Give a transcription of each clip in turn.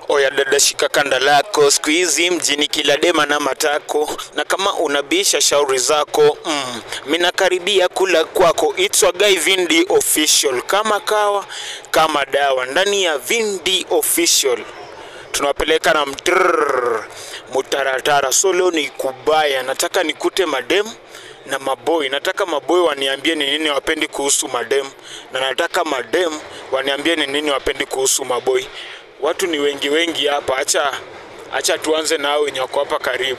Oya dada, shika kanda lako, siku hizi mjini kila dema na matako, na kama unabisha shauri zako mm, minakaribia kula kwako. It's a guy Vindi official, kama kawa kama dawa, ndani ya Vindi official tunawapeleka na mtrrr, mutaratara. So leo ni kubaya, nataka nikute madem na maboy. Nataka maboy waniambie ni nini wapendi kuhusu madem, na nataka madem waniambie ni nini wapendi kuhusu maboy. Watu ni wengi wengi hapa, acha acha tuanze na hao wenye wako hapa karibu.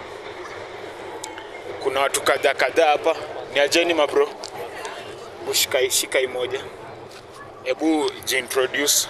Kuna watu kadhaa kadhaa hapa, ni ajeni mabro, Hebu shika shika hii moja, hebu jiintroduce.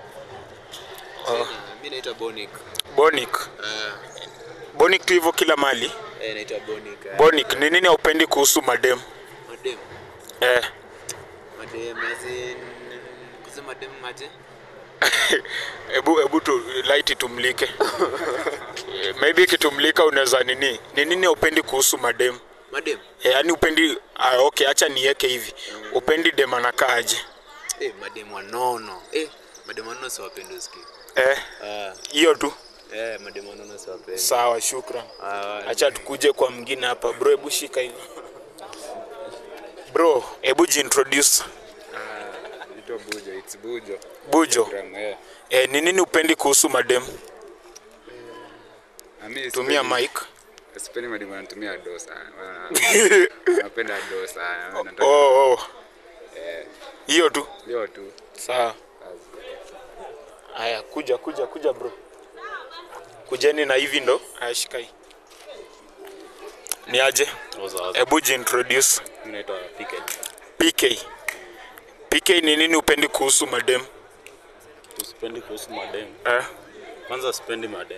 Mi naitwa Bonik. Bonic, Ah, Bonic tu hivyo kila mali. eh, naitwa Bonik. eh. Bonic, ni nini haupendi kuhusu madem? Madem. Eh, Madem as in kusema madem aje? hebu hebu tu light tumlike. Eh, Maybe ikitumlika unaweza nini? Ni nini haupendi kuhusu madem? Madem. Eh, yaani upendi ah, okay, acha niweke hivi. Upendi dem anakaaje? Eh, madem wanono. Eh, madem wanono siwapendi usikie. Eh, Ah, hiyo tu. eh, madem wanono siwapendi. Sawa, shukran. Ah, Acha tukuje kwa mwingine hapa. Bro, hebu shika hivi. Bro, hebu jiintroduce. Naitwa Bujo, it's Bujo. Bujo. Gram, eh. Eh, ni nini upendi kuhusu madem? Na mimi Tumia sipendi- mic. Sipendi mademu wanatumia do sana. Wana- Wanapenda do sana. Wanataka Oh, oh. Hiyo tu. leo tu. Sawa. Haya, kuja kuja kuja bro. Kujeni na hivi ndo. Haya, shika hii. Ni aje? Hebu jiintroduce. Mimi naitwa Pike. PK. PK ni nini upendi kuhusu madem? Sipendi kuhusu madem. Eh? Kwanza sipendi madem.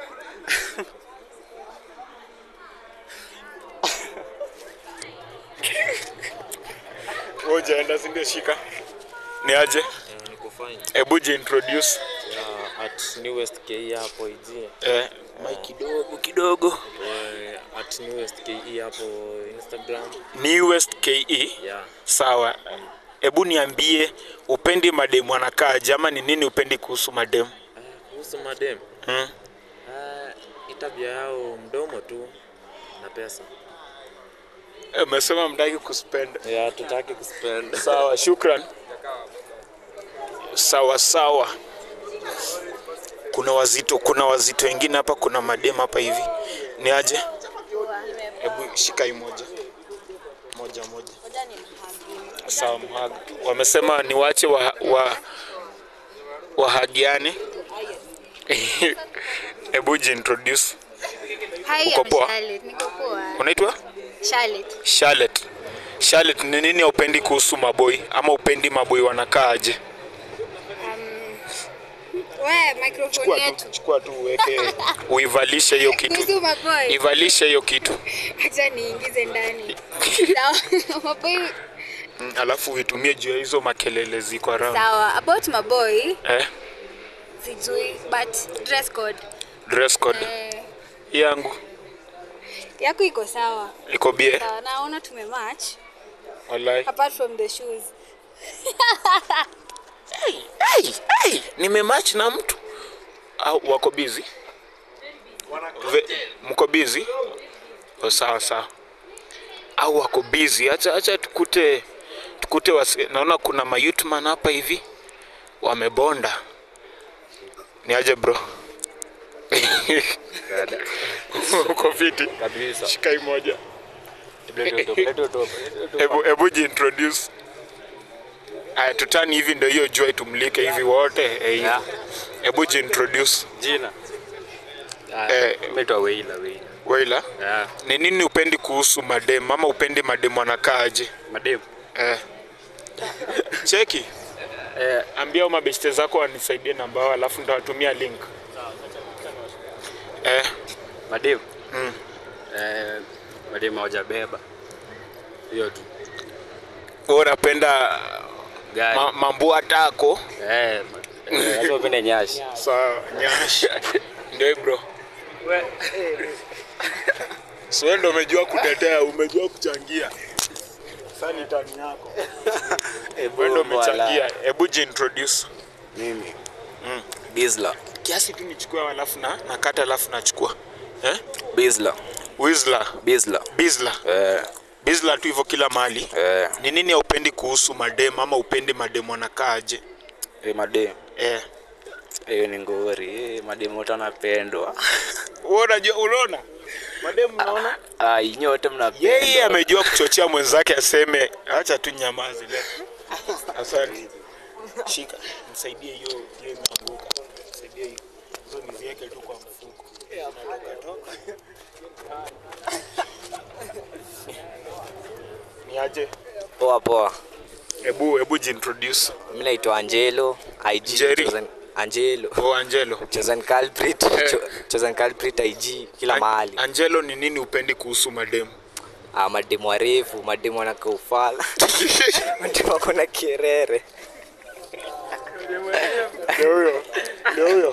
Ngoja enda sindio shika. Ni aje? niko fine. Hebu jiintroduce. Yeah, at newest ke hapo iji Eh, mic kidogo kidogo. eh, at newest ke hapo instagram Newest KE. yeah Sawa. Hebu niambie upendi madem wanakaaje ama ni nini upendi kuhusu madem? Ah, kuhusu madem Hmm? ah, hii tabia yao mdomo tu na pesa Umesema mtaki kuspend. yeah, tutaki kuspend Sawa, shukran. Sawa sawa. Kuna wazito, kuna wazito wengine hapa, kuna madem hapa hivi. Ni aje? Hebu shika hii moja moja moja. Sawa, mhag. Wamesema niwache wa, wa, wahagiane. Hebu jiintroduce. Hi, Uko I'm poa? Charlotte. Niko poa. Unaitwa Charlotte. Charlotte. Charlotte, ni nini upendi kuhusu maboi ama upendi maboi wanakaaje? Wewe microphone Chukua tu, yetu. chukua tu uweke uivalishe hiyo kitu. Kuhusu maboy. Ivalishe hiyo kitu. Acha niingize ndani. Sawa. Maboy. Mm, Alafu uitumie juu ya hizo makelele ziko around. Sawa. About maboy, Eh? sijui but dress code. Dress code Eh, yangu yako iko sawa. iko bie. Sawa. Naona tumematch Wallahi. apart from the shoes. Hey, hey, nimematch na mtu au wako busy? Ve, mko busy? Oh, sawa sawa. Au wako busy? Acha acha tukute tukute wasi, naona kuna mayutman hapa hivi wamebonda. Ni aje bro? Uko fiti? Kabisa. Shika hii moja. Lete top, lete top, lete top. Hebu hebu jiintroduce. Aya, tutani hivi ndio hiyo jua itumlike hivi wote. Eh, hivi. Yeah. Hebu jiintroduce. Jina. Ah, Eh. Naitwa Weila, Weila. Waila, Yeah. ni nini upendi kuhusu madem ama upendi madem wanakaaje? Madem. Eh. Cheki, Eh, ambia au mabeshte zako wanisaidie namba yao alafu nitawatumia link. Eh, madem. Eh, madem hawajabeba. Hiyo tu. wewe unapenda Gari. ma, mambua tako? Eh, ma- eh, lazima upende nyashi. Sawa, nyash. Ndio bro. So wewe ndio umejua kutetea, umejua kuchangia. Sasa ni tani yako. Eh, Wewe ndio bombo wala. umechangia. Hebu jiintroduce. Mimi. Gizla. kiasi tu nichukue alafu na nakata alafu nachukua eh? Bizla. Whistler, Bizla. Bizla. Eh, Bizla tu hivyo kila mahali. eh, Ni nini haupendi kuhusu madem ama upendi madem wanakaa aje? eh, madem. Eh. Hiyo ni ngori. Eh, madem wote wanapendwa. Wewe unajua unaona? Madem unaona? Ai, nyote mnapendwa. Yeye amejua kuchochea mwenzake aseme acha tu nyamazi leo. Asante. Shika, msaidie hiyo hiyo imeanguka. Msaidie hiyo. Hizo niziweke tu kwa mfuko. Zinatoka toka. Ni aje? Poa poa. Hebu hebu jintroduce. Mimi naitwa Angelo, IG Jerry. chosen Angelo. Oh, Angelo. Chosen culprit, cho- chosen culprit IG kila An- mahali. Angelo, ni nini upendi kuhusu mademu? Ah, mademu warefu, mademu wanakaa ufala. mademu wako na kierere. Ndio huyo. Ndio huyo.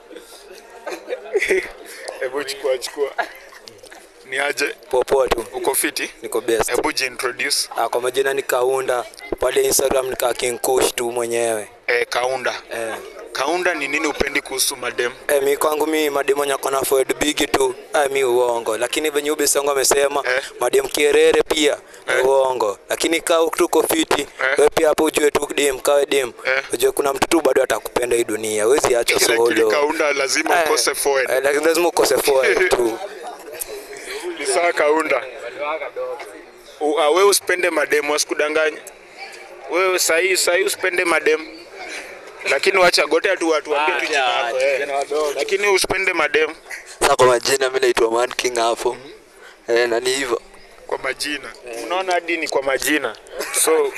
Hebu chukua chukua. Ni aje? Poa poa tu. Uko fiti? Niko best. Hebu jintroduce. Ah, kwa majina ni Kaunda. Pale Instagram nika King Kush tu mwenyewe. Eh, Kaunda. Eh. Kaunda, ni nini upendi kuhusu mademu? Eh, mi kwangu mi mademu nyako na forward big tu eh, mi uongo lakini venye ubisongo amesema Eh. mademu kierere pia ni Eh. uongo lakini kaa tuko fiti Eh. we pia hapo ujue tu dem kawe dem Eh. ujue kuna mtu tu bado atakupenda hii dunia wezi acha Lakini solo Kaunda lazima Eh, ukose forward. eh, lakini lazima ukose forward tu Ni sawa Kaunda. U- ah, Wewe usipende mademu, wasikudanganye. Wewe sahi sahi usipende mademu. Lakini wacha gote tu watu waambie tu jina lako. eh. Lakini usipende mademu sasa kwa majina mi naitwa man king hapo eh, na ni hivyo kwa majina. Unaona hadi ni kwa majina. So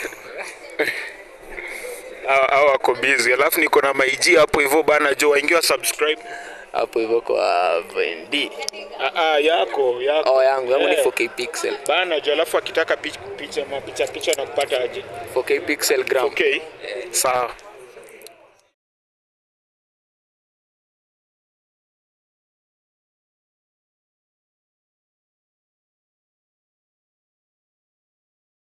hao hao wako busy. Alafu niko na maiji hapo hivyo bana jo waingia subscribe. hapo hivyo kwa Vendi Ah, ah, yako yako. oh, yangu yangu ni Eh. 4K pixel Bana jo alafu akitaka picha picha mapicha picha na kupata aje? 4K pixel gram Okay. Sawa.